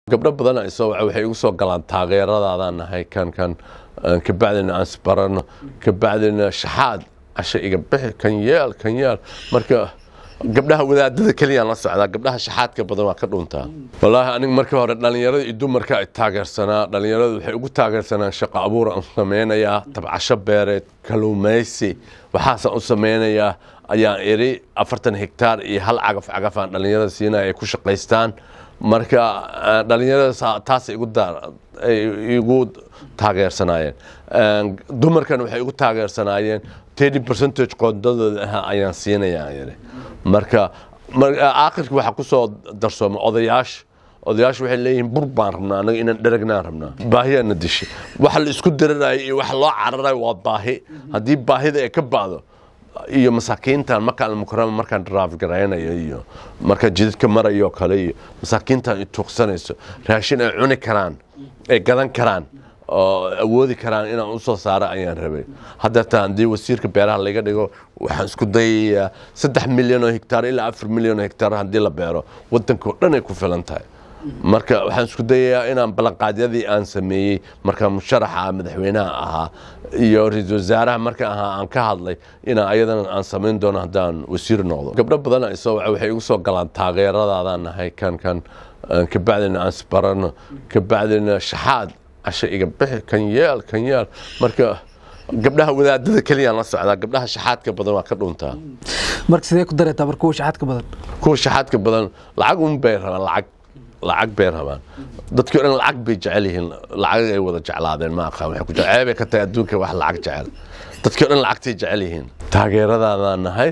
gabdho badan isoo waxay igu soo galaan taageeradaadaan nahay kan kan kabacdina aan isbarano kabacdina shaxaad casho iga bixi kan yeel kan yeel marka gabdhaha wadaadada keliyaan la socdaa gabdhaha shaxaadka badan waa ka dhuntaa wallaahi aniga markii hore dhallinyarada iyo dumarka ay taageersanaa dhallinyaradu waxay ugu taageersanaan shaqo abuur aan samaynayaa tabcasho beereed kaluumaysi waxaasaan u samaynayaa ayaan iri afartan hektaar iyo hal cagaf cagaf aan dhallinyarada siinaya ay ku shaqaystaan marka dhallinyarada taasay igu igu taageersanaayeen dumarkan waxay igu taageersanaayeen thirty percentage qoondadooda ahaa ayaan siinayaa yiri marka aakhirka waxaa ku soo darsooma odayaasha odayaashu waxay leeyihiin bur baan rabnaa anaga inaan dheragnaan rabnaa baahiyaana dishay waxa la isku dararayo iyo waxa loo cararayo waa baahi haddii baahida ay ka ba'do iyo masaakiintan markaan almukarama markaan drive garaynayo iyo markaan jidadka marayo kale iyo masaakiintan i tuuqsanayso raashin ay cuni karaan ay gadan karaan oo awoodi karaan inaan usoo saaro ayaan rabay haddeeta haddii wasiirka beeraha laga dhigo waxaan isku dayayaa saddex milyan oo hektaar ilaa afar milyan oo hektaar haddii la beero waddanka oo dhan ay ku filan tahay marka waxaan isku dayayaa inaan ballanqaadyadii aan sameeyey markaan musharaxa madaxweynaha ahaa iyo ra-iisul wasaaraha marka ahaa aan ka hadlay inaan ayadana aan samayn doono haddaan wasiir noqdo gabdho badan isoo waxay igu soo galaan taageeradaadaan nahay kan kan kabacdina aan isbarano kabacdina shaxaad casho iga bixi kan yeel kan yeel marka gabdhaha wadaadada keliyaan la socdaa gabdhaha shaxaadka badan waa ka dhuntaa marka sidee ku dareetaa marka kuwa shaxaadka badan kuwa shaxaadka badan lacag un bay rabaan lacag lacag bay rabaan dadkii o dhan lacag bay jecel yihiin lacag ay wada jeclaadeen ma aqaan waxay ku jecel ceebay ka tahay adduunka wax lacag jecel dadkii o dhan lacagtay jecel yihiin taageeradaadaan nahay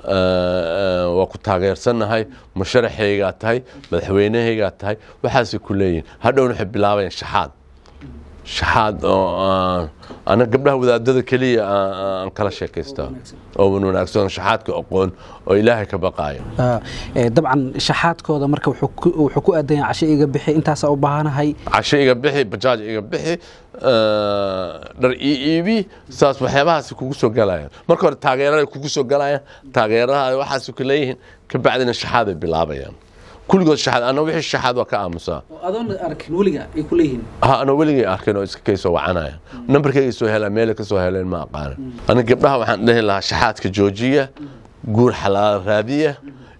waa ku taageersannahay musharaxaygaa tahay madaxweynehaygaa tahay waxaasay ku leeyihin hadhowna waxay bilaabayaan shaxaad shaxaad oo ana gabdhaha wadaadada keliya aan kala sheekaystaa oo wanaagsan shaxaadka aqoon oo ilaahay ka baqaayo dabcan shaxaadkooda marka wuxuu ku aadan yahay casho iga bixi intaasaa u baahanahay casho iga bixi bajaaj iga bixi dhar ii iibi saas waxyaabahaasi kugu soo galayaan marka hore taageeraday kugu soo galayaan taageeraha waxaasi ku leeyihiin ka bacdina shaxaaday bilaabayaan kulligood shaxaad ana wixii shaxaad waa ka aamusaa adoon arkin weliga ay ku leeyihiin ha ana weligay arkin oo iska kaysoo wacanaya nambarkayga soo helaan meelay ka soo heleen ma aqaana aniga gabdhaha waxaan dhihi lahaa shaxaadka joojiya guur xalaal raadiya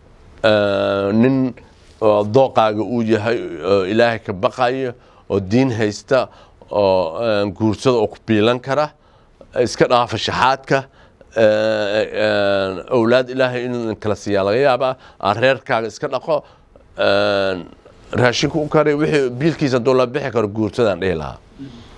nin dooqaaga uu yahay oo ilaahay ka baqayo oo diin haysta oo guursada oo ku biilan kara iska dhaafa shaxaadka owlaad ilaahay inuu kala siiyaa laga yaabaa reerkaaga iska dhaqo raashinku u kari wixii biilkiisa hadduu la bixi karo guursadaan dhihi lahaa